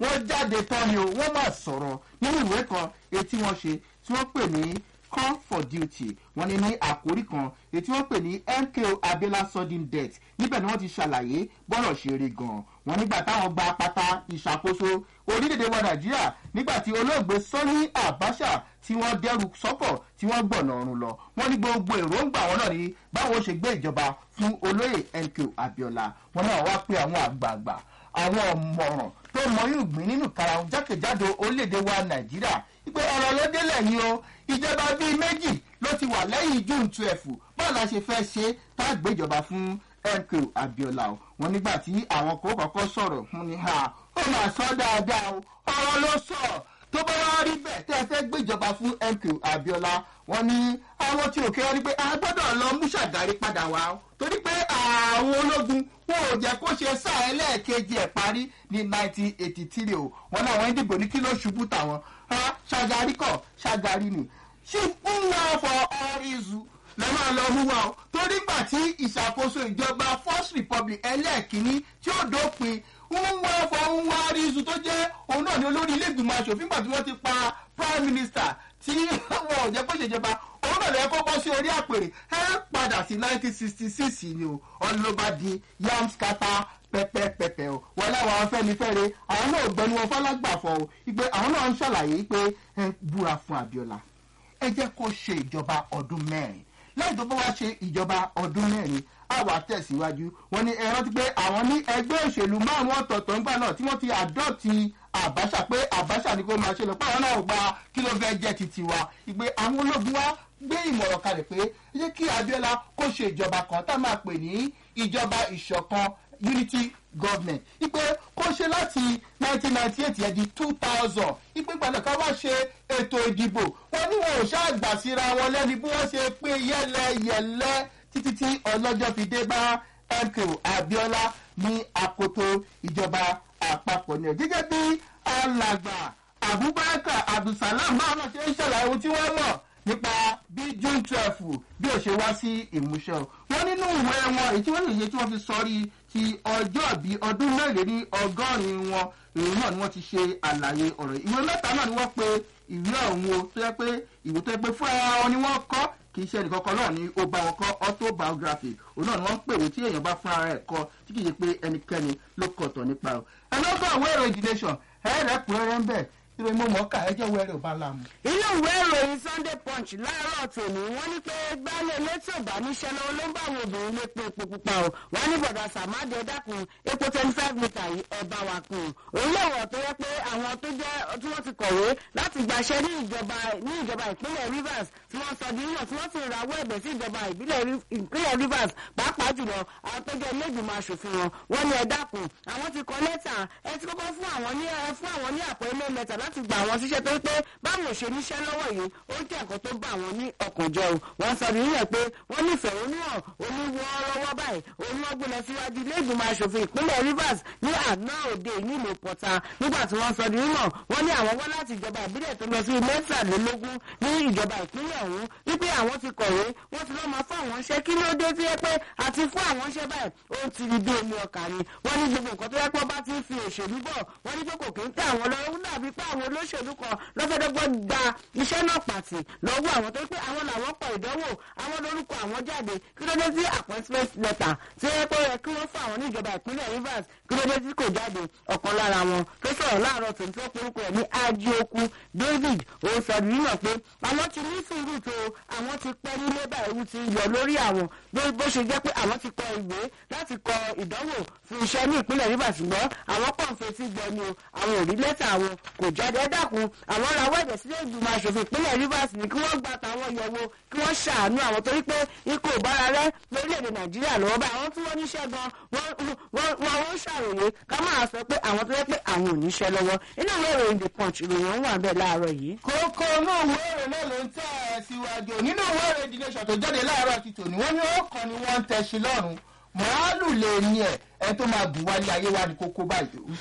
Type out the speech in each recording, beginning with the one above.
wọ́n jáde tán ni o wọ́n máa sọ̀rọ̀ nínú ìwé kan etí wọ́n ṣe tí wọ́n pè ní call for duty wọ́n ní ní àkórí kan èyí tí wọ́n pè ní mko abiola sudden death níbẹ̀ ni wọ́n ti ṣàlàyé bọ́rọ̀ ṣe rí gan-an wọ́n nígbà táwọn gba pátá ìṣàkóso orílẹ̀-èdè wa nàìjíríà nígbà tí olóògbé sọ́ní àbáṣà tí wọ́n dẹ́rù sọ́kọ̀ tí wọ́n gbọ̀nà ọ̀run lọ wọ́n ní gbogbo èròǹgbà wọn náà ní báwo ṣe gbé ìjọba fún olóyè mko abiola wọn náà wá pé àwọn àgbààgbà àwọn ọ̀mọ̀ràn tó mọ ìgbín nínú karahun jákèjádò orílẹ̀-èdè wa nàìjíríà ìpè ọ̀rọ̀ ló délẹ̀ yìí o ìjọba bíi méjì ló ti wà lẹ́yìn june twelve báwo la ṣe fẹ́ ṣe tá a gbéjọba fún mko abiola o wọn nígbà tí àwọn kò kọ́kọ́ sọ̀rọ̀ fún ni ha ó máa sọ dáadáa o ọ̀rọ̀ ló sọ tó bá wá rí bẹ́ẹ̀ tẹ́ ẹ fẹ́ gbéjọba fún mko abiola wọn ní àwọn tí òkè wọn ni pé a gbọ́dọ̀ lọ mú ṣàgárí padà wá o torí pé àwọn ológun wọn ò jẹ́ kó ṣe sáà ẹlẹ́ẹ̀kejì ẹ̀ parí ní nineteen eighty three o wọn náà wọ́n ń dìbò ní kí ló ṣubú tàwọn ṣàgárí kọ̀ ṣàgárí ni ṣì ń wá fọ ọ́rízù lẹ máa lọ mú wa o torí gbà tí ìṣàkóso ìjọba first republic ẹlẹ́ẹ̀kínní tí ó dópin ń wá fọ ń wá rízu tó jẹ́ òun náà ní olórí ilé ìgbìmọ̀ asòfin gbà tí wọ́n ti pa prime minister tí wọn ò jẹ́ kó ṣèjọba òun náà lè kọ́kọ́ sí orí àpèrè ẹ padà sí nineteen sixty six ni o ọlọ́ba di yam scatter pẹpẹpẹpẹ o wọn láwọn afẹnifẹre àwọn náà gbẹnu wọn fọlágbàfọ o ìpè àwọn náà ń ṣàlàyé pé ẹ búra fún abiola ẹ jẹ́ kó ṣe ìjọba ọdún mẹ́rin lẹ́yìn tó bá wá ṣe ìjọba ọdún mẹ́rin á wà tẹ̀síwájú wọn ni ẹ rántí pé àwọn ní ẹgbẹ́ òṣèlú márùn-ún ọ̀tọ̀ọ̀tọ̀ ńgbà náà tí wọ́n ti àdọ́ọ̀tì àbáṣà pé àbáṣà ni kò máa ṣe lọ pé àwọn náà gba kí ló fẹ́ jẹ́ titi wa ìgbé àwọn ológun wa gbé ìmọ̀ràn kalẹ̀ pé yé kí abiola kó ṣe ìjọba kan tá a máa pè ní ìjọba ìṣọ̀kan unity government ipe kó ṣe láti nineteen ninety eight yẹn di two thousand ipe gbàdọ̀ ká wá ṣe ètò ìdìbò wọn ní wọn ò ṣàgbà síra wọn lẹ́ni bí wọ́n ṣe pé yẹ́lẹ́yẹ́lẹ́ títí tí ọlọ́jọ́ fi dé bá mko abiola ní akoto ìjọba àpapọ̀ ní ẹ̀ gẹ́gẹ́ bí alàgbà abubakar abdulsalam náà náà ṣe ń ṣàlàyé ohun tí wọ́n mọ̀ nípa bí june twelve bí ó ṣe wá sí ìmúṣẹ o wọn nínú ìwé wọn èyí tí wọn lè ṣe tí wọn fi sọrí ti ọjọ́ bíi ọdún mẹ́rin ní ọgọ́rin wọn èyí náà ni wọ́n ti ṣe àlàyé ọ̀rọ̀ ìwé mẹ́ta náà ni wọ́n pe ìwé ọ̀hún o tó yẹ pé ìwé tó yẹ pé fúnra wọn ni wọ́n kọ́ kì í ṣe ẹnìkankan náà ni ó bá wọn kọ́ autobiography òun náà ni wọ́n ń pèwé tí èèyàn bá fúnra rẹ̀ kọ́ tí kì í ṣe pé ẹnikẹ́ni ló kọ̀tọ̀ nípa o ẹ lọ́gbà àwọn èrò ìdílẹ́sàn ẹ̀ẹ́dẹ́kùnrẹ́rẹ́ ń bẹ̀ ìròyìn mo mọ̀ ká ẹjẹ́ wẹ́rẹ́ ò bá láàmú. inú ìwé ìròyìn sunday punch láàárọ̀ tòní wọ́n ní pé gbálẹ̀ létí ìbánisẹ́ lọ́wọ́ ló ń bá àwọn obìnrin lé pé epo pupa o wọ́n ní bọ̀dà sàmáàdì ẹ̀dákun epo twenty five litre yìí ẹ̀ bá wa kùn òun lè wọ̀ tó yẹ pé àwọn tó jẹ́ tí wọ́n ti kọ̀wé láti gbàṣẹ ní ìjọba ní ìjọba ìpínlẹ̀ rivers tí wọ́n sọ di yíyan tí wọ́n sì rawọ́ ẹ̀bẹ̀ sí ìjọba ìpínlẹ̀ rivers pàápàá jùlọ àwọn tó jẹ́ ilégbìmọ̀ asòfin wọn wọ́n ní ẹ̀dákun àwọn ti kọ lẹ́tà ẹ ti kọ́kọ́ fún àwọn ní fún àwọn ní àpò ilé lẹ́tà láti gba àwọn síṣẹ́ tó pé báwọn ò ṣe níṣẹ́ lọ́wọ́ yìí ó ń jẹ́ ẹ̀kọ́ tó bá àwọn ní ọkàn jọ o wọ́n sọ nìyẹn pé wọ́n nífẹ̀ẹ́ oníwọ̀n oníwọ́ọ́rọ́wọ́ báyìí òun wọ́n gbé lọ síwájú ilé ìgbìmọ̀ asòfin ìpínlẹ̀ rivers ní àná òde nílùú pọ̀tà nígbà tí wọ́n sọ di mímọ̀ wọ́n ní àwọn wọ́n láti ìjọba ìbílẹ̀ tó lọ sí mẹ́tàlélógún ní ìjọba ìpínlẹ̀ ọ̀hún wípé àwọn ti kọ̀wé wọ́n ti lọ́ máa fún àwọn iṣẹ́ kí ló dé tí yẹ pé àti fún àwọn iṣẹ́ báyìí ó ti rí bí omi ọkà ni wọ́n ní gbogbo nǹkan tó yẹ pé bá ti ń fi òṣèlú bọ̀ wọ́n ní pé kò kí ń tẹ àwọn lọ́wọ́ dàbí pé àwọn olóṣèlú kan lọ́fẹ̀dọ́gbọ́n gba iṣẹ́ náà pàtì lọ́wọ́ àwọn tó pé àwọn làwọn pọ̀ ìdánwò àwọn lórúkọ àwọn jáde kí ló dé sí appointment letter tí ó yẹ pé yẹ kí wọ́n fún àwọn níjọba ìpínlẹ̀ rivers kí ló dé tí kò jáde ọ̀kan lára wọn tó sọ̀rọ̀ láàárọ̀ tó ń tó porúkọ ẹ̀ ní ajioku david òun sọ nínú pé àwọn ti ní sùúrù tó àwọn ti pẹ́ nílé báyìí ti yọ lórí àwọn bó ṣe jẹ́ pé àwọn ti kọ ìwé láti kọ ìdánwò fún iṣẹ́ ní ìpínlẹ̀ rivers ṣùgbọ́n àwọn kàn fetí gbọ́ ni o àwọn ò rí lẹ́tà àwọn kò jáde ẹ dákun àwọn rawọ́ ẹ̀bẹ̀ sílé ìgbìmọ̀ asòfin ìpínlẹ̀ rivers ní kí wọ́n gba tàwọn yẹ̀wò kí wọ́n ṣàánú àwọn torí pé ikú ìbára rẹ lórílẹ̀‐èdè nàìjíríà lọ́wọ́ bá àwọn tí wọ́n níṣẹ́ gan wọ́n wọ́n ṣàròyé ká máa sọ pé àwọn tó yẹ pé àwọn ò níṣẹ́ lọ́wọ́ inú ìwé ìròyìn the punch ìròyìn wà bẹ́ẹ̀ láàárọ̀ yìí. kókó inú ìwé èrè náà ló ń tẹ̀ ẹ́ síwájú nínú ìwé èrè the nation tó jáde láàárọ̀ ti tòní wọ́n ní ó kàn ní wọ́n ń tẹ̀sí lọ́rùn màálù lè ní ẹ̀ ẹ tó máa gùn wálé ayé wa ní kókó báyìí ó mọ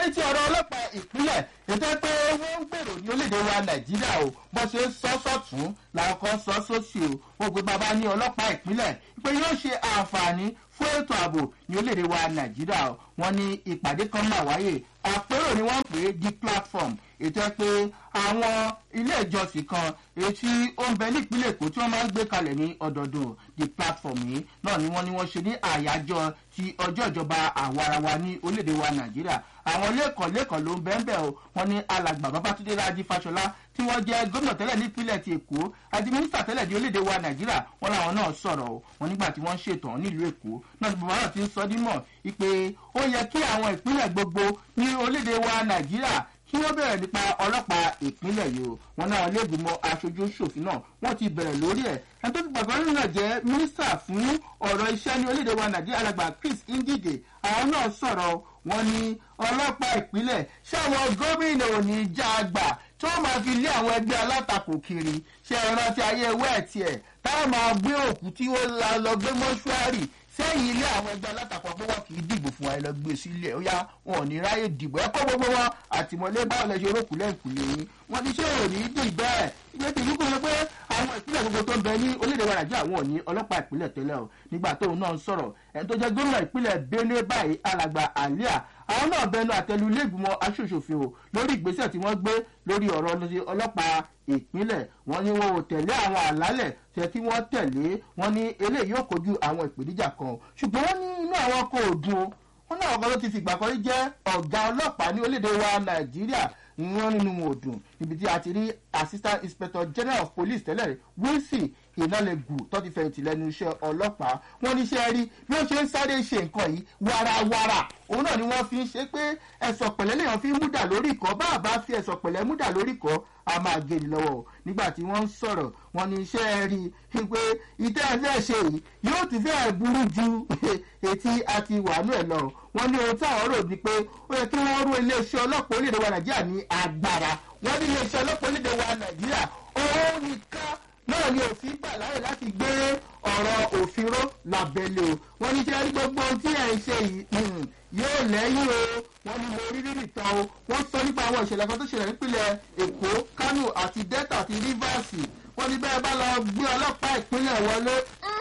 ní ti ọ̀rọ̀ ọlọ́pàá ìpínlẹ̀ ètò pé wọ́n ń gbèrò ní orílẹ̀-èdè wa nàìjíríà o bó ṣe ń sọ sọ̀tún làwọn kan sọ sósì o wọn gbé bàbá ní ọlọ́pàá ìpínlẹ̀ pé yóò ṣe àǹfààní fún ètò ààbò ní orílẹ̀-èdè wa nàìjíríà o wọn ní ìpàdé kan máa wáyé àpérò ni wọ́n pè é di platform ètò ẹ pé àwọn ilé ìjọsìn kan etí ó ń bẹ nípínlẹ̀ èkó tí wọ́n máa ń gbé kalẹ̀ ní ọdọọdún di platform yìí náà ni wọ́n ní wọ́n ṣe ní àyájọ́ ti ọjọ́ ìjọba àwarawa ní orílẹ̀-èdè wa nàìjíríà àwọn lẹ́kọ̀ọ́ lẹ́kọ̀ọ́ ló ń bẹ́ẹ̀ bẹ́ẹ̀ o wọ́n ní alàgbà babatunde rájí fáṣọlá tí wọ́n jẹ́ gómìnà tẹ́lẹ̀ nípínlẹ̀ ti èkó àti mínísítà tẹ́lẹ̀ di orílẹ̀-èdè wa nàìjíríà wọ́n làwọn náà sọ̀rọ̀ o wọ́n nígbà tí wọ́n ń ṣètò nílùú èkó náà ti bàbá náà ti ń sọ dímọ̀ wípé ó yẹ kí àwọn ìpínlẹ̀ gbogbo ní orílẹ̀-èdè wa nàìjíríà kí wọ́n bẹ̀rẹ̀ nípa ọlọ́pàá ìpínlẹ̀ yìí o wọn náà lẹ́gbìmọ̀ aṣojú ṣòfin náà wọ́n ti bẹ̀rẹ̀ lórí ẹ̀ ẹni tó ti gbàgbọ́ nínú náà jẹ́ mínísítà fún ọ̀rọ̀ iṣẹ́ ní orílẹ̀-èdè wa nàìjíríà alàgbà chris ngige àwọn náà sọ̀rọ̀ wọn ní ọlọ́pàá ìpínlẹ̀ ṣáwọn gómìnà ò ní já àgbà tí wọ́n máa fi lé àwọn ẹgbẹ́ alátakò kiri ṣe ìrántí ayé wẹ́ẹ̀tì ẹ̀ táwọn máa gbé òkú tí ó la lọ gbé mọ́ṣúárì sẹ́yìn ilé àwọn ẹgbẹ́ alátakò pé wọ́n kì í dìbò fún wa ẹ lọ gbé sílẹ̀ ó yá wọn ò ní ráyè dìbò ẹ kọ́ gbogbo wọn àtìmọ́lé báwo lẹ ṣe rókù lẹ́ǹkùlé yín wọ́n ti ṣe òní dì bẹ́ẹ̀ ìgbé tí ìlú kò yẹ pé àwọn ìpínlẹ̀ gbogbo tó ń bẹ ní orílẹ̀-èdè wa nàìjíríà wọn ò ní ọlọ́pàá ìpínlẹ̀ tẹ́lẹ̀ o nígbà tóun náà ń sọ̀rọ̀ ẹni tó jẹ́ gómìnà ìpínlẹ̀ benue báyìí alàgbà alia àwọn náà bẹnu àtẹlu iléègbìmọ̀ aṣòṣòfin o lórí ìgbésẹ̀ tí wọ́n gbé lórí ọ̀rọ̀ ọlọ́pàá ìpínlẹ̀ wọ́n ní wọn ò tẹ̀lé àwọn àlálẹ̀ tẹ kí wọ́n tẹ̀lé wọn ní eléyìí yóò kojú àwọn ìpèníjà kan ṣùgbọ́n wọ́n ní inú àwọn kò dùn o wọ́n náà ọkọ̀ ló ti fìgbà kan rí jẹ́ ọ̀gá ọlọ́pàá ní orílẹ̀-èdè wa nàìjíríà ìyẹn nínú wọn ò dùn níbi tí a ti rí assistant inspector general of police tẹ́lẹ̀ wilson ìnálẹ́gù tó ti fẹ̀yìntì lẹ́nu iṣẹ́ ọlọ́pàá wọ́n ní iṣẹ́ rí bí ó ṣe ń sáré ṣe nǹkan yìí warawara òun náà ni wọ́n fi ń ṣe pé ẹ̀sọ̀ pẹ̀lẹ́ lèèyàn fi ń múdà lórí ìkọ́ bá a bá fi ẹ̀sọ̀ pẹ̀lẹ́ múdà lórí ìkọ́ a máa gé ni lọ́wọ́ nígbà tí wọ́n ń sọ̀rọ̀ wọ́n ní iṣẹ́ rí i pé ìtẹ́ ẹ̀ fẹ́ ṣe yìí yóò tún fẹ́ burú ju etí àti wàánú ẹ̀ lọ wọ́n ní ohun táwọn rò ní pé ó yẹ kí wọ́n rú iléeṣẹ́ ọlọ́pàá orílẹ̀-èdè wa nàìjíríà ní agbára wọ́n ní iléeṣẹ́ ọlọ́pàá orílẹ̀-èdè wa nàìjíríà òun nìkan náà ni òfin gbà láyè láti gbé ọ̀rọ̀ òfin ró lábẹ́lẹ̀ o wọ́n ní sẹ́yìn gbogbo ohun tí ẹ̀ ń ṣe yìí yóò lẹ́yìn o wọ́n ní mo rí rírì tán o wọ́n sọ nípa àwọn ìṣẹ̀lẹ̀ kan tó ṣẹlẹ̀ nípìnlẹ̀ èkó kánò àti delta àti rivers wọ́n ní bẹ́ẹ̀ bá lọ gbé ọlọ́pàá ìpínlẹ̀ wọlé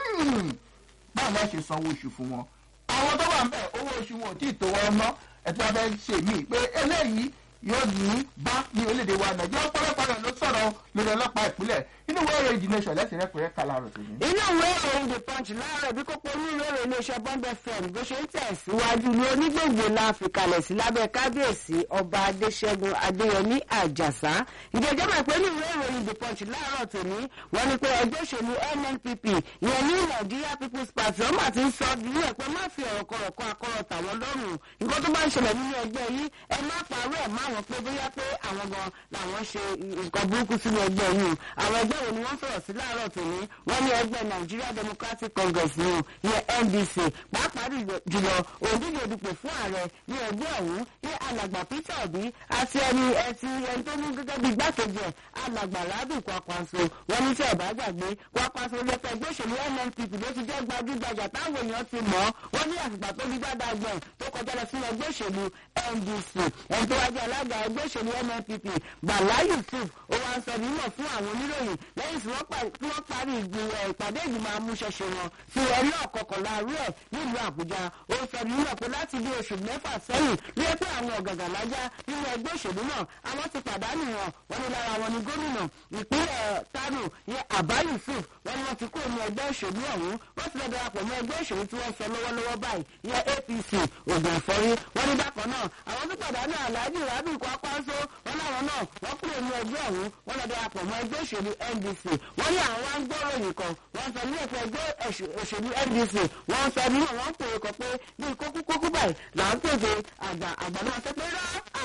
báwo la ṣe sanwó oṣù fún wọn àwọn tó wà ń bẹ̀ owó oṣù wọn ò tí ì tó wọn ná ẹ̀ tí wọ́n fẹ́ ṣe mí pé eléyìí yóò ní bá ní orílẹ̀-èdè wa nàìjíríà ọ̀pọ̀lọpọ̀ rẹ̀ ló sọ̀rọ̀ lórí ọlọ́pàá ìpínlẹ̀ inú ìwé ìròyìn ìdí nation lẹ́sìn rẹ́pẹ̀rẹ́ kala rẹ̀ tòun. inú ìwé ìròyìn the punch láàárọ̀ bí kókó onírúurú ìròyìn iléeṣẹ́ bond fm bó ṣe ń tẹ̀síwájú ní onígbòǹgbò la fi kalẹ̀ sí lábẹ́ kábíyèsí ọba adéṣẹ́gun adéyẹmí àjàsá ìjẹ́jọ́ mọ̀ pé ní ìwé ìròyìn the punch láàárọ̀ tòní wọ́n ní pé ẹgbẹ́ òṣèlú nnpp ìyẹn ní nigeria people's party ọmọ àti sọ nínú ẹ̀ pé má fi ọ̀rọ̀ kọ̀rọ̀ kọ́ akọ́rọ̀ tàwọn lọ́rùn nǹkan tó bá ń ṣẹlẹ̀ nínú ẹgbẹ́ yìí ẹ má parọ́ ẹ̀ má wọn pé bóyá pé àwọn gan làwọn ṣe nǹkan burúkú sínú ẹgbẹ́ yìí àwọn ẹgbẹ́ wo ni wọ́n fọ̀rọ̀ sí láàárọ̀ tòní wọ́n ní ẹgbẹ́ nigeria democratic congress ní ìyẹn ndc pàápàá jùlọ òǹdíje òdìpò fún ààrẹ ní ẹgbẹ́ ọ̀hún ní alàgbà peter obi àti ẹni ẹtì ẹni tó mú gẹ́gẹ́ bí igbákejì ẹ̀ alàgbà rabi kwakwanso wọ́n ní tí ẹ̀bá gbàgbé kwakwanso lẹ́pẹ́ ẹgbẹ́ òṣèlú nnpp ló ti jẹ́ gbajúgbajà táwọn èèyàn ti mọ̀ wọ́n ní àfìgbà tó bí dáadáa gbọ̀n tó kọjá lọ sínú ẹgbẹ́ òṣèlú ndc ẹni tó wájú alága ẹgbẹ́ òṣèlú nnpp bala yusuf ó wá ń sọ nímọ̀ fún àwọn oníròyìn lẹ́yìn tí wọ́n parí ìpàdé ìgbìmọ̀ amúṣẹ́ṣe wọn tí wọ́n rí ọ̀kọ̀kọ̀lá rú ẹ̀ nílùú àbújá ó sọ nímọ̀ pé láti bí oṣù mẹ́fà sẹ́yìn ló yẹ pé àwọn ọ̀gàgà lájá nínú ẹgbẹ́ òṣèlú náà àwọn ti pàdánù wọn wọn ní lára wọn ni gómìnà ìpínlẹ̀ kánò ní àbá yusuf wọn ni wọn ti kúrò ní ẹgbẹ́ òṣèlú ọ̀hún wọ́n ti lọ darapọ̀ mọ́ ẹgbẹ́ òṣèlú tí wọ́n sọ lọ́wọ́lọ́wọ́ báyìí ní apc ògùn ìfọ́rí wọn ní bákan náà àwọn tó pàdánù alhaji rabi kwakwanso wọn láwọn náà wọ́n kúrò ní ẹgbẹ́ ọ̀hún wọ́n lọ darapọ̀ mọ́ ẹgbẹ́ òṣèlú ndc wọ́n ní àwọn wá ń gbọ́ròyìn kan wọ́n sọ ní ẹ̀fọ́ ẹgbẹ́ òṣèlú ndc wọ́n sọ nínú wọn pè é kọ pé bí kókúkókú báyìí là ń pèsè àgbà àgbà náà sọ pé rá àwọn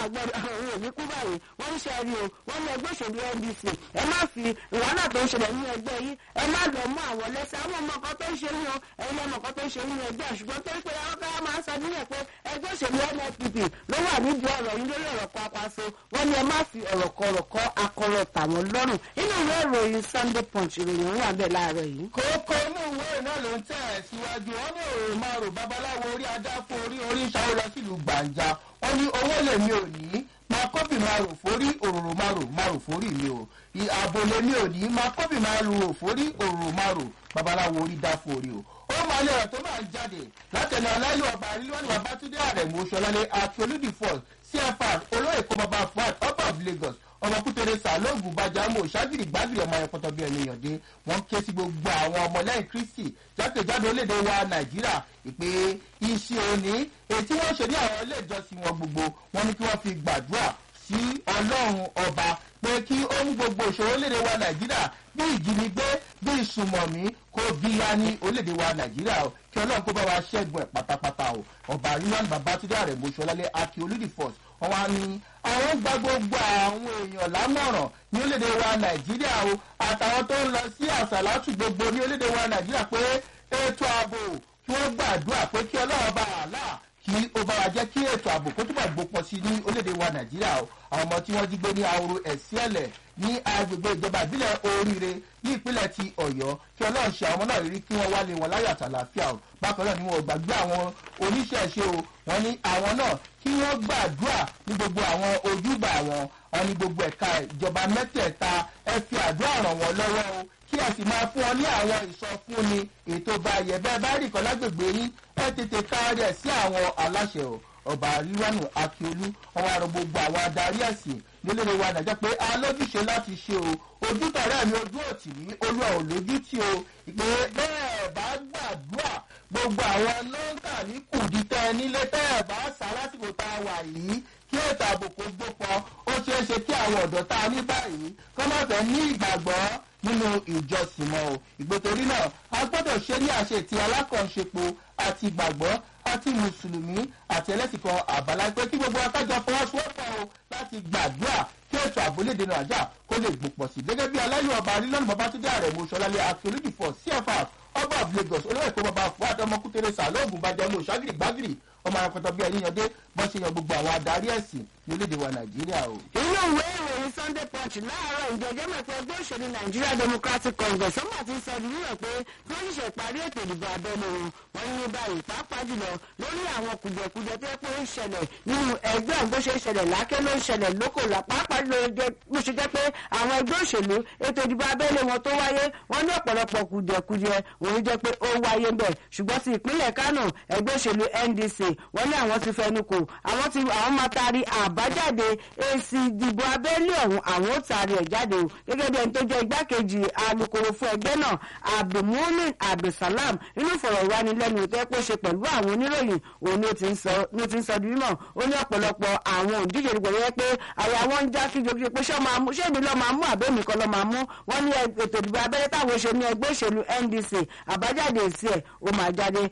àgbọ̀dọ̀ àwọn òní kú báyìí wọ́n ń ṣe rí o wọ́n ní ẹgbẹ́ òṣèlú ndc ẹ má fi wàhálà tó ń ṣẹlẹ̀ nínú ẹgbẹ́ yìí ẹ má lọ mú àwọn lẹ́sẹ̀ àwọn ọmọ kan tó ń ṣe yín o ẹ̀yin ọmọ kan tó ń ṣe yín ní ẹgbẹ́ ṣùgbọ́n tó ń pe àwọn káyà máa ń sọ nílẹ̀ pé ẹgbẹ́ òṣèlú nfpp ló wà nídìí ọ̀rọ̀ yín lórí ọ̀rọ̀ kan apáṣọ wọ́n ní ẹ má fi ọ̀rọ̀ kọ̀rọ̀ kọ́ akọ̀rọ̀ tàwọn lọ́rùn inú ìwé ìròyìn sunday punch ìròyìn wà bẹ́ẹ̀ láàárọ̀ yìí. kókó inú ìwé náà ló ń tẹ̀ ẹ́ síwájú wọn ní òòrùn máa rò babaláwo orí ajá fún orí orí ìṣàwó lọ sílùú gbàǹjà wọn ní owó lèmi ò ní máa kọ́bì máa rò fórí òróró máa rò máa rò fórí mi o ààbò lèmi ò ní máa kọ́bì máa rò fórí òróró máa rò babaláwo orí dá fórí o ó máa lè ọ̀rọ̀ tó máa ń jáde látẹnu aláyọ̀ ọba àríwájú babatunde àrẹ̀mú ṣọlálẹ̀ akíolúdì falls cfr olóyè kó baba fuad ọba of lagos ọmọkútẹrẹ sàlóògùn bàjámọ ṣágìrì gbàgìrì ọmọ ẹ̀kọ́tọ̀ bíi ẹni yànjẹ wọn ké sí gbogbo àwọn ọmọlẹ́yìn kristi jákèjádò orílẹ̀-èdè wa nàìjíríà ìpè iṣẹ́ òní ètí wọ́n ṣe ní àwọn ilé ìjọsìn wọn gbogbo wọn ní kí wọ́n fi gbàdúrà sí ọlọ́run ọba pé kí ó mú gbogbo ìṣòro orílẹ̀-èdè wa nàìjíríà bí ìjínigbé bí ìsùnmọ̀mí kó bí ya ní orílẹ̀-èdè wa nàìjíríà o kí ọlọ́run kó bá wa ṣẹ́gun ẹ̀ pátápátá o ọba ríwájú babatunde àrẹ̀mọ ṣọlálẹ̀ akí olùdí force wọn wá ní àwọn gba gbogbo àwọn èèyàn lámọ̀ràn ní orílẹ̀-èdè wa nàìjíríà o àtàwọn tó ń lọ sí àṣàlátù gbogbo ní orílẹ̀-èdè wa nàìjíríà pé ètò ààbò kí wọ́n gbàdúrà pé kí ọlọ́run bá wà láà kí ó bá wa jẹ́ kí ètò ààbò kó túbọ̀ gbópọ̀ sí ní orílẹ̀-èdè wa nàìjíríà o àwọn ọmọ tí wọ́n jí gbé ní ahoro ẹ̀síẹ̀lẹ̀ ní agbègbè ìjọba ìbílẹ̀ oríire ní ìpínlẹ̀ ti ọ̀yọ́ kí ọlọ́run ṣe àwọn ọmọ náà rí kí wọ́n wálé wọn láyọ̀ àtàlàáfíà o bákan náà ni wọn ò gbàgbé àwọn oníṣẹ̀ṣe o wọn ní àwọn náà kí wọ́n gbàdúrà ní gbogbo àwọn ojúbà wọn wọn ní gbogbo ẹ̀ka ìjọba mẹ́tẹ̀ẹ̀ta ẹ fi àdúrà ràn wọ́n lọ́wọ́ o kí ẹ sì máa fún ọ ní àwọn ìsọfúnni ètò báyẹ bẹ́ẹ̀ bá rí kan lágbègbè yín ẹ tètè kárí ẹ̀ sí àwọn aláṣẹ o ọba ríwánù akíolú ọwọ́ àrùn gbogbo àwọn adarí ẹ̀sìn nílé wa nàìjẹ́ pé alójúṣe láti ṣe o ojútọ̀rẹ́ mi ojú òtì ní olúwa ò lójútì o ìpè bẹ́ẹ̀ bá gbàdúrà gbogbo àwọn nọ́ńkà ní kùdìtẹ́ nílé tẹ́ ẹ̀ bá sá lásìkò tá a wà yìí kí ètò ààbò kò gbópọn ó ṣeé ṣe kí àwọn ọ̀dọ́ tá a ní báyìí kọ́ má fẹ́ ní ìgbàgbọ́ nínú ìjọsìn mọ́ o ìgbòtorí náà a gbọ́dọ̀ ṣe ní àṣetì alákànṣepo àti ìgbàgbọ́ àti mùsùlùmí àti ẹlẹ́sìn kan àbálá pé kí gbogbo akájọ fọwọ́sowọ́pọ̀ o láti gbàdúrà kí ètò àbólédè náà jà kó lè gbòpọ̀ sí gẹ́gẹ́ bí aláyọ̀ ọba arílọ́nù babatunde àrẹ̀mú ṣọlálẹ̀ akérèdì fọ cfr ọba of lagos olóyè èkó bàbá fuad ọmọkútẹrẹ sàlóògùn bàjẹ́mú ṣágìrì gbágìrì ọmọ akọ̀tọ̀ bí ẹni yànjẹ́ bọ́ ṣe yan gbogbo àwọn adarí ẹ̀sìn ní orílẹ̀-èdè wa nàìjíríà o. inú ìwé ìròyìn sunday punch láàárọ̀ ìjọjọ́ mẹ́fẹ́ ẹgbẹ́ òṣèlú nigeria democratic congress ó mà ti sọ di nílẹ̀ pé kí wọ́n ṣẹ̀ṣẹ̀ parí ètò ìdìbò abẹ́lé wọn wọ́n ní báyìí pàápàá jùlọ lórí àwọn kùdìẹ̀kudiẹ tó yẹ pé ó ń ṣẹlẹ̀ nínú ẹgbẹ́ ọ̀hún bó ṣe ń ṣẹlẹ̀ lákẹ́ ló ń ṣẹlẹ̀ lóko là pàápàá jùlọ bó ṣe jẹ́ pé àwọn ẹgbẹ́ òṣèlú ètò ìdìbò abẹ́lé wọn tó wáyé wọ́n ní ọ̀pọ̀lọpọ̀ kùdìẹ̀kudiẹ òun jẹ́ pé ó wáyé bẹ̀ ṣùgbọ́n ti ìpínlẹ̀ kánò ẹgbẹ́ òṣèlú ndc wọ́n ní àwọn ti fẹnu kò àwọn ti àwọn máa taari àbájáde èsì ìdìbò abẹ́lé ọ̀hún àwọn ó taari ẹ̀ jáde o gẹ́gẹ́ bí ẹni tó jẹ́ igbákejì alukoro fún ẹgbẹ́ náà abdulmumin abdulsalam nínú ìfọ̀rọ̀wánilẹ́nuwò tó yẹ kó ṣe pẹ̀lú àwọn oníròyìn òun ni ó ti ń sọ di mímọ̀ ó ní ọ̀pọ̀lọpọ̀ àwọn òǹdíje ìdìbò yẹ pé àyà wọn ń já kíjokíjo pé ṣé èmi lọ́ọ́ máa mú àbẹ́mi kan lọ́ọ́ máa mú wọ́n ní ètò ìdìbò abẹ́lé táwọn ṣe ní ẹgbẹ́ òṣèlú ndc àbájáde èsì ẹ̀ ó máa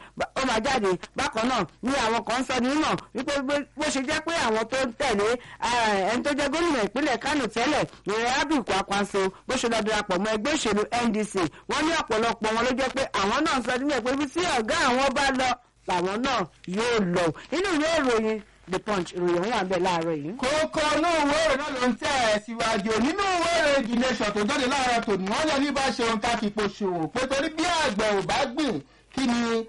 jáde bákan náà ní àwọn kan sọ ní mímọ̀ wípé bó ṣe jẹ́ pé àwọn tó ń tẹ̀lé ẹni tó jẹ́ gómìnà ìpínlẹ̀ kánò tẹ́lẹ̀ ìrìn abiy kwakwanso bó ṣe lọ darapọ̀ mọ́ ẹgbẹ́ òṣèlú ndc wọ́n ní ọ̀pọ̀lọpọ̀ wọn ló jẹ́ pé àwọn náà sọ nílẹ̀ pé bí tí ọ̀gá àwọn bá lọ làwọn náà yóò lọ inú ìwé ìròyìn the punch ìròyìn òun wà ń bẹ láàárọ̀ yìí. kókó inú ìwé ìròyìn náà ló ń tẹ̀ ẹ́ síwájú nínú ìwé ìròyìn the nation tó jáde láàárọ̀ tòní wọ́n lè ní bá ṣe ohun ká fi po ṣòwò pé torí bí àgbẹ̀ ò bá gbìn kí ni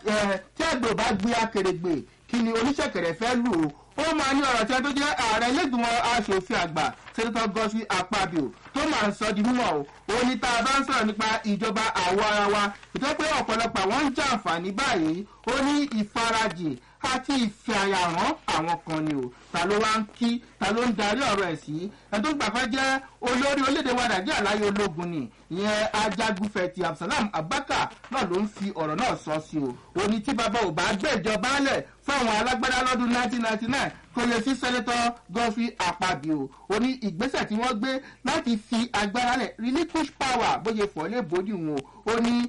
tí àgbẹ̀ ò bá gbin akèrègbè kí ni oníṣẹ̀kẹ̀rẹ̀ fẹ́ lù ó ó máa ní ọ̀rọ̀ tí a tó jẹ́ ààrẹ ilégbìmọ̀ asòfin àgbà sẹ́ńtọ́ gọ́sí apábíò tó máa ń sọ di mímọ̀ o ó ní tá a bá ń sọ̀rọ̀ nípa ìjọba àwọ̀ ara wa ìtọ́ pé ọ̀pọ̀lọpọ̀ àwọn ń jàǹfààní báyìí ó ní ìfarajìn àti ìfẹ̀yàrán àwọn kan ni o ta ló wá ń kí ta ló ń darí ọ̀rọ̀ ẹ̀ sí ẹ̀ tó gbàgbá jẹ́ olórí orílẹ̀-èdè wa nàìjíríà láyé ológun ni ìyẹn ajagunfẹ̀tì absalam abaka náà ló ń fi ọ̀rọ̀ náà sọ sí o ó ní tí bàbá ò bá gbé ìjọba lẹ̀ fún àwọn alágbádá lọ́dún 1999 kò lè sí sẹ́nẹ́tọ̀ gọ́fì àpàbíò ó ní ìgbésẹ̀ tí wọ́n gbé láti fi agbára lẹ̀ relinquish power bóyá fọ́ lè bójú wọn ó ní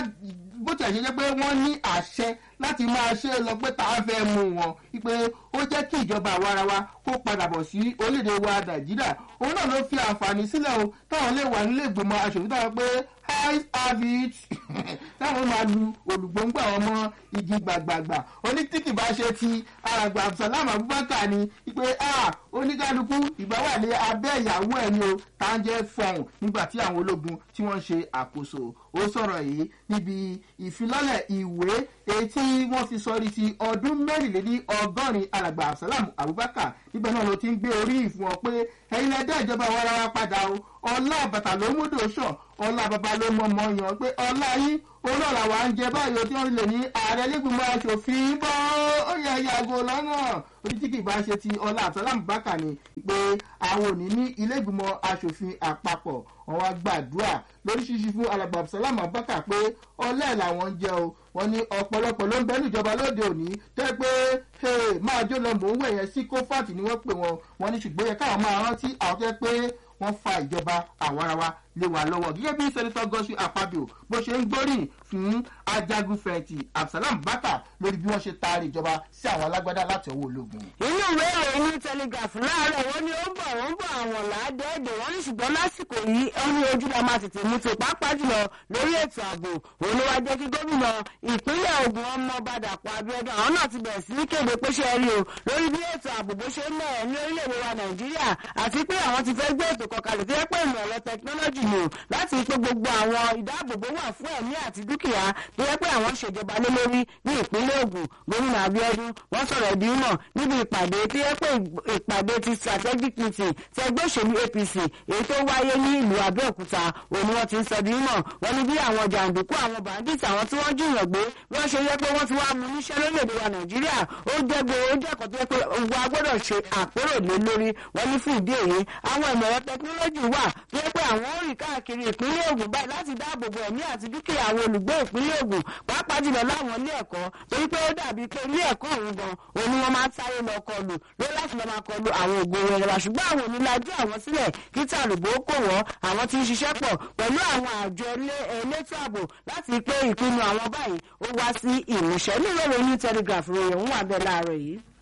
bó ti àṣẹ jẹ́ pé wọ́n ní àṣẹ láti máa ṣe lọ pé tá a fẹ́ mú wọn wípé ó jẹ́ kí ìjọba àwa ara wa kó padà bọ̀ sí orílẹ̀-èdè wa nàìjíríà òun náà ló fi àǹfààní sílẹ̀ o táwọn lè wà nílé ìgbìmọ̀ aṣòfin táwọn pé high habit táwọn máa lu olùgbòǹgbà ọmọ igi gbàgbàgbà onítìkì bá ṣe ti àràgbà abdulsalam abubakar ni pé oníkálukú ìgbà wà ní abẹ́ ìyàwó ẹ̀ ni o tá ń jẹ́ fọ̀hún nígbà tí àwọn ológun tí wọ́n ṣe àkóso ó sọ̀rọ̀ yìí níbi ìfilọ́lẹ̀ ìwé èyí tí wọ́n fi sọrí ti ọdún mẹ́rìnléní ọgọ́rin alàgbà abdulsalam abubakar níbẹ̀ náà ló ti ń gbé orí ìfún ọ pé ẹ̀yin lẹ́dẹ́ ìjọba wa rárá padà o ọlá bàtà ló múdò sàn ọlá bàbá ló mọ ọmọ yàn pé ọlá yín olóòlà wa ń jẹ báyìí tí wọ́n lè ní ààrẹ lẹ́gbìmọ̀ aṣòfin bọ́ ó yẹ yàgò lọ́nà onítìkì bá ṣe ti ọlá àtọ́lámù bákà ni pé àwọn òní ní ilé-ìgbìmọ̀ aṣòfin àpapọ̀ wọn wá gbàdúrà lóríṣiríṣi fún alàgbà abdulsalam abubakar pé ọlẹ́ làwọn ń jẹ o wọn ní ọ̀pọ̀lọpọ̀ ló ń bẹ́ níjọba lóde òní tẹ́ pé máa jó lọ mò ń wẹ̀ yẹn sí kófàtì ni wọ́n pè wọn wọn ní ṣùgbọ́n yẹ káwọn máa rántí àwọn tẹ́ pé wọ́n fa ìjọba àwarawa lé wa lọ́wọ́ gẹ́gẹ́ bí sẹ́nitọ́ gọ́sù àpábíò bó ṣe ń gbóríyìn fún ajagun fẹ̀yìntì absalam bàtà lórí bí wọ́n ṣe taari ìjọba sí àwọn alágbádá láti ọwọ́ ológun. inú ìwé ìròyìn ní telegraph láàárọ̀ wọ́n ní ó ń bọ̀ wọ́n ń bọ̀ àwọn làádẹ́ẹ̀dẹ̀ wọ́n ní ṣùgbọ́n lásìkò yìí ó ní ojú la máa tètè mú tó pàápàá jùlọ lórí ètò ààbò òun ló wá jẹ́ kí gómìnà ìpínlẹ̀ ogun ọmọ badàpọ̀ abiodun àwọn náà ti bẹ̀rẹ̀ sí ní kéde pé ṣe rí o lórí bí ètò ààbò bó ṣe ń mẹ́ẹ̀ ní orílẹ̀-èdè wa nàìjíríà àti pé àwọn ti fẹ́ gbé ètò kọkalẹ̀ tó yẹ pé ìmọ̀ ẹ̀rọ tẹkinọ́lọ́jì ni o láti pé gbogbo àwọn ìdáàbòbò wà fún ẹ̀mí àti dúkìá tó yẹ pé àwọn ṣèjọba lé lórí ní ìpínlẹ̀ ogun gómìnà abiodun wọ́n sọ̀rọ̀ ìdí mọ̀ níbi ìpàdé tó yẹ pé ìpàdé ti strategic meeting ti ẹgbẹ́ òṣèlú apc èyí tó wáyé ní ìlú abẹ́òkúta òun wọ́n ti ń sọ ìdí mọ̀ wọ́n ní bí àwọn jàǹdùkú àwọn bandits àwọn tí wọ́n jìyàn gbé bí wọ́n ṣe yẹ pé wọ́n ti wá mú níṣẹ́ lórílẹ̀‐èdè wa nàìjíríà ó jẹ́ gbé ó jẹ́ kan tó yẹ pé wa gbọ́dọ̀ ṣe àpérò lé lórí wọ́n ní fún ìdí èyí àwọn ìmọ̀ ẹ̀rọ tẹkinọ́lọ́jì wà tó yẹ pé àwọn ó rìn káàkiri ìpínlẹ̀ ogun báyìí láti dáàbò bo ẹ̀mí àti dúkìá àwọn olùgbé ìpínlẹ̀ ogun pàápàá jùlọ láwọn ilé ẹ̀kọ́ torí pé ó dàbí pé ilé ẹ̀kọ́ òun gan òun ni wọ́n máa ń sáré lọ kọlù lórí láti lọ máa kọlù àwọn ògo wẹrẹ wa ṣùgbọ́n àwọn onílájú àwọn sílẹ̀ kí tàlùbọ́ kò wọ́n àwọn tí ń ṣiṣẹ́ pọ̀ pẹ̀lú àwọn àjọ elétò ààbò láti pé ìpinnu àwọn báyìí ó wá sí ìmúṣẹ nílò ìròyìn telegraph ròyìn òun wà bẹ́ẹ̀ láàárọ̀ yìí.